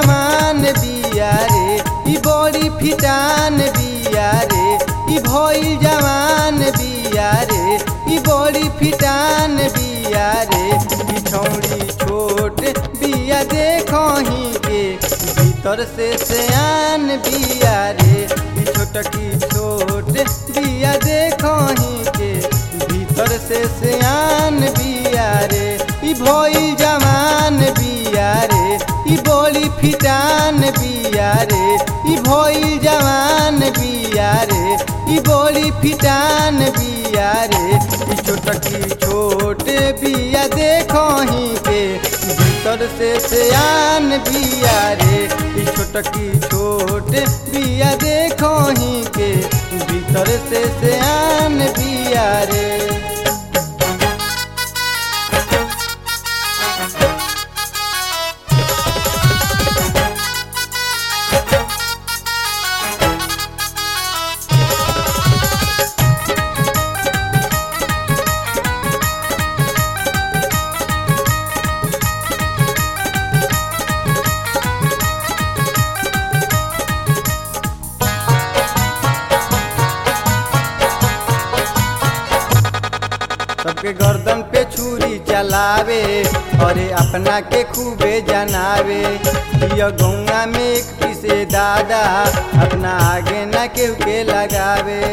जवान बिया रे ई बड़ी फिटान बिया रे ई भइल जवान बिया रे ई बड़ी फिटान बिया रे ई छौड़ी छोट बिया देखही के भीतर से सयान बिया रे ई छोटकी छोट बिया देखही के भीतर से सयान बिया रे ई भइल जवान बिया रे ई बड़ी फिटान बिया रे ई भइल जवान बिया रे ई बड़ी फिटान बिया रे ई छोटकी छोट बिया देखही के भीतर से सयान बिया रे ई छोटकी छोट बिया देखही के भीतर से सयान बिया रे सबके गर्दन पे छुरी चलावे अरे अपना के खूबे जनावे दिया गौंगा में एक पीसे दादा अपना आगे न केहू के लगावे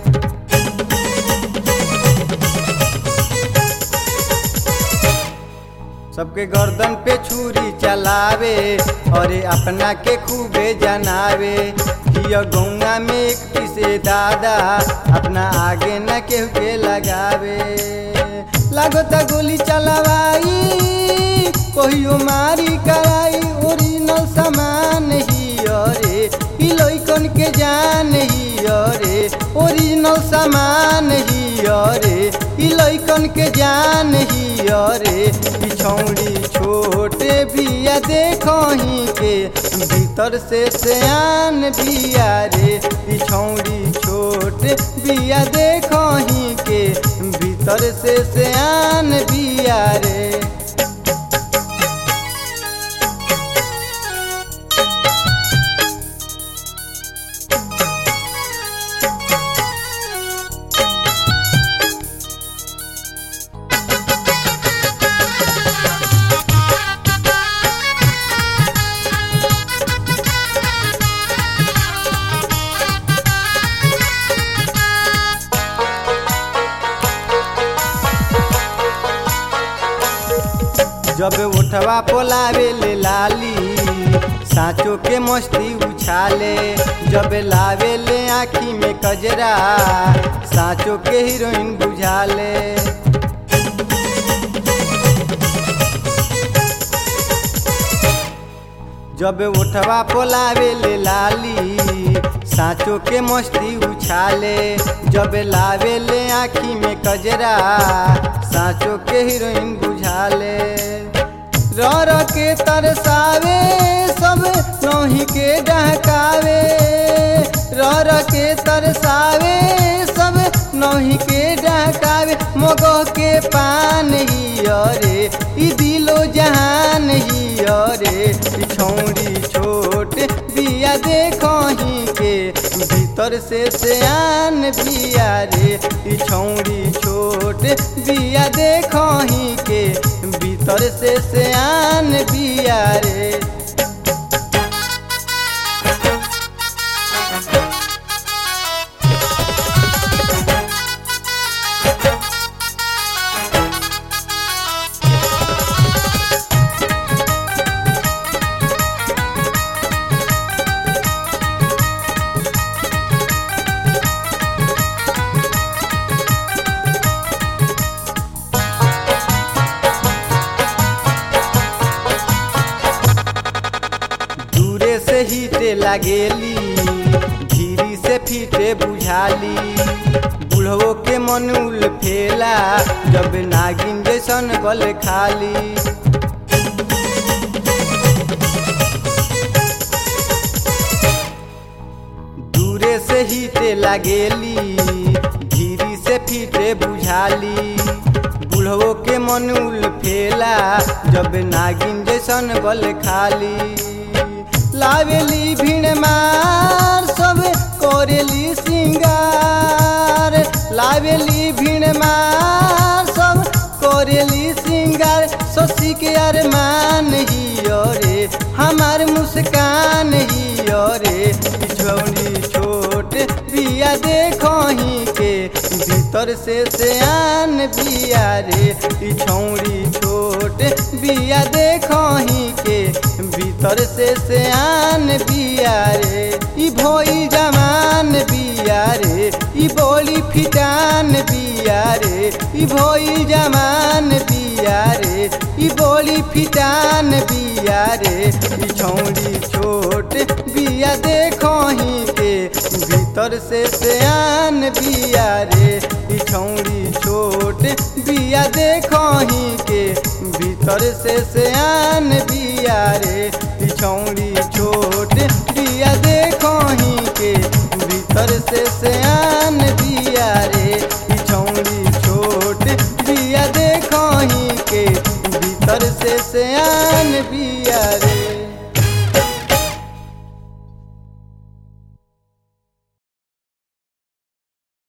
सबके गर्दन पे छुरी चलावे अरे अपना के खूबे जनावे दिया गौंगा में एक पीसे दादा अपना आगे न केहू के लगावे लागता गोली चलवाई कहियो मारी कराई ओरिजिनल सामान ही अरे ई लइकन के जान ही अरे ओरिजिनल सामान ही अरे ई लइकन के जान ही अरे ई छौड़ी छोटे बिया देखही के भीतर से सयान बिया रे ई छौड़ी छोटे बिया देखही के भीतर से सयान बिया रे जब उठवा पोलावे ले लाली साँचो के मस्ती उछाले जब लावे ले आँखी में कजरा साँचो के हीरोइन बुझाले जब उठवा पोलावे ले लाली साँचो के मस्ती उछाले जब लावे ले आँखी में कजरा साँचो के हीरोइन बुझाले रर के तरसावे सब नही के डहकावे रर के तरसावे सब नही के डहकावे मगह के पान ही अरे ई दिलो जहान ही अरे ई छौड़ी छोट बिया देखही के भीतर से सयान बिया रे ई छौड़ी छोट बिया देखही के भीतर से सयान बिया रे दूरे से हीटे लागेली धीरी से फीटे बुझाली बुढ़वो के मनुल फेला जब नागिन जैसन गल खाली दूरे से हीटे लागेली धीरी से फीटे बुझाली बुढ़वो के मनुल फेला जब नागिन जैसन गल खाली लावेली भीड़ मार सब करेली सिंगार लावेली भीड़ मार सब करेली सिंगार शशि के अरमान ही रे हमार मुस्कान ही रे छौड़ी छोट बिया देखो ही के भीतर से सियान बिया रे छौड़ी छोट बिया देखो ही के भीतर से सियान बिया रे ई भोई जवान बिया रे ई बोली फिटान बिया रे ई भोई जवान बिया रे ई बोली फिटान बिया रे ई छौड़ी छोट बिया देखो ही के भीतर से सियान बिया रे ई छौड़ी छोट बिया देखो ही के भीतर से सियान बिया रे ई छौड़ी छोट बिया देखो ही के भीतर से सियान बिया रे ई छौड़ी छोट बिया देखो ही के भीतर से सियान बिया